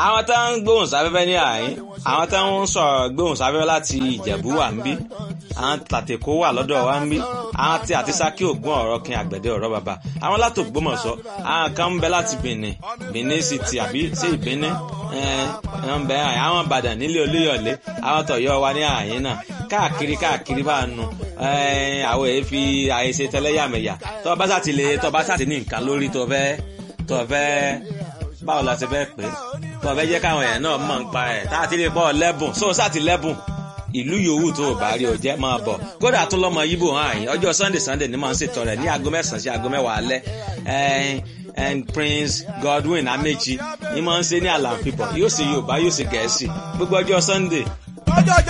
àwọn tá ń gbóhùn sáfẹ́fẹ́ ní àyín àwọn tá ń sọ̀rọ̀ gbóhùn sáfẹ́fẹ́ láti ìjẹ̀bú wà ń bí àwọn tàtẹ̀kó wà lọ́dọ̀ wa ń bí àwọn tí àti sákì ògùn ọ̀rọ̀ kin àgbẹ̀dẹ ọ̀rọ̀ bàbá àwọn láti Ògbómọ̀ṣọ́ àwọn kan ń bẹ láti Benin Benin City àbí sí ìbíní ẹ̀ ń bẹ àwọn Ìbàdàn nílé Olúyọ̀lé àwọn tọ̀yọ́ wa ní àyín náà káàkiri káàkiri bá nu àwọn èyí fi àìṣe tẹlẹ́yàmẹ̀yà tó bá sàtì lè tó bá sàtì ní nǹkan lórí tó fẹ́ tó fẹ́ báwo la ṣe fẹ́ pé tó fẹ́ jẹ́ káwọn èèyàn náà mọ̀ ń pa ẹ̀ tá a ti lè bọ́ lẹ́bùn so sàtì lẹ́bùn ìlú yòówù tó o bá rí o jẹ́ máa bọ̀ kódà tún lọ́mọ yíbò hàn àyìn ọjọ́ sunday sunday ni màá ń ṣètò rẹ̀ ní aago mẹ́sàn-án sí aago mẹ́wàá alẹ́ and prince godwin amechi ni màá ń ṣe ní àlàáfíà yóò ṣe yorùbá yóò ṣe gẹ̀ẹ́sì gbogbo ọjọ́ sunday. ọjọ́ ọjọ́